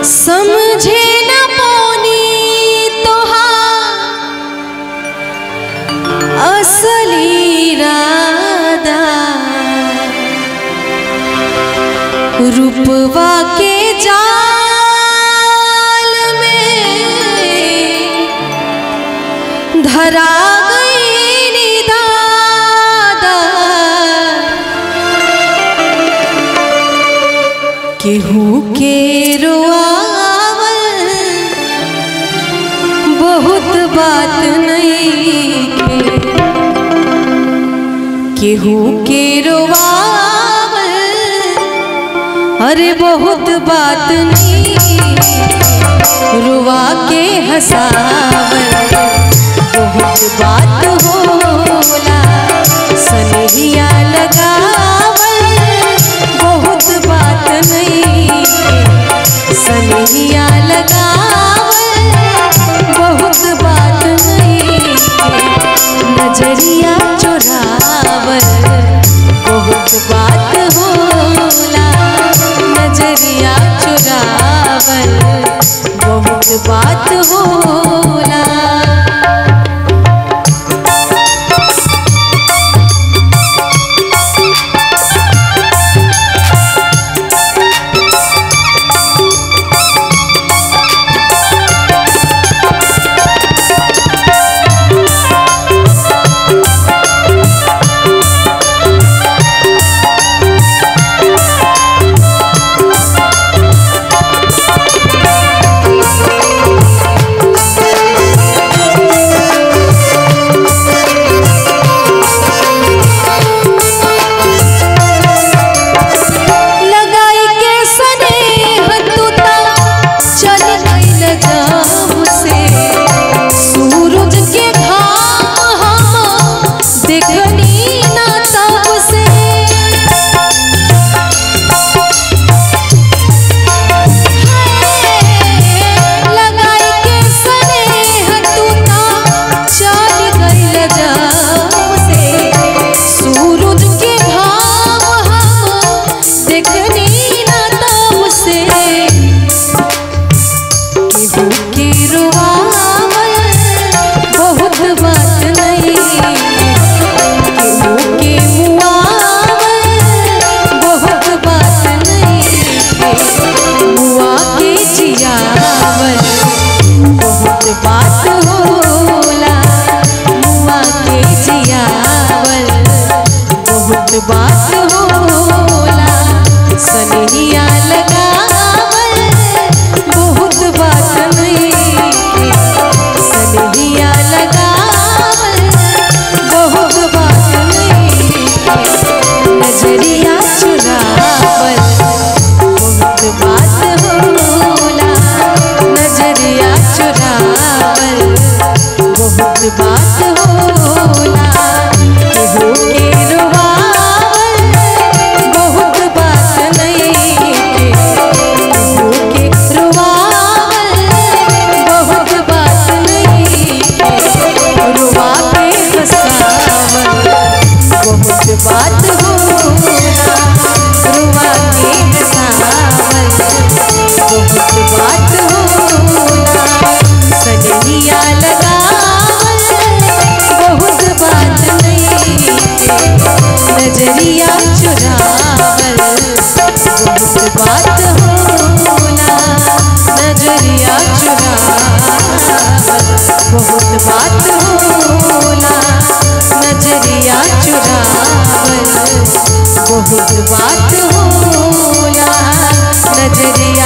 समझे न पोनी तोहार असली राधा रूपवा के जाल में धरा गई निदादा केहू के रोआवल बहुत बात नहीं के केहू के रोआवल अरे बहुत बात नहीं रुआ के हंसावल बहुत बात होला सनहिया लगावल बहुत बात नहीं सनहिया लगावल बहुत बात नहीं नजरिया चुरावल बहुत बात होला नजरिया चुरावल बहुत बात होला लगाई के स्नेह तू ता चल गइल जाम से सूरज के घाम हम देखनी ना तब से लगाई के स्नेह तू ता चल गइल जाम से सूरज के घाम हम देखनी ना तब से केहू के रोआवल बहुत बात नहीं केहू के मुआवल बहुत बात नहीं मुआ के जियावल बहुत बात होला मुआ के जियावल बहुत बात होला सनहिया लगावल बहुत बात नहीं सनहिया लगावल बहुत बात नहीं नजरिया चुरावल बहुत बात होला नजरिया चुरावल बहुत बात होला केहू के रोआवल बहुत बात नहीं केहू के रोआवल बहुत बात नहीं रुआ के हंसावल बहुत बात होला रुआ के हंसावल बहुत बात होला सजनिया लगावल बहुत बात नहीं नजरिया चुरावल बहुत बात होला नजरिया चुरावल बहुत बात होला नजरिया चुरावल बहुत बात होला नजरिया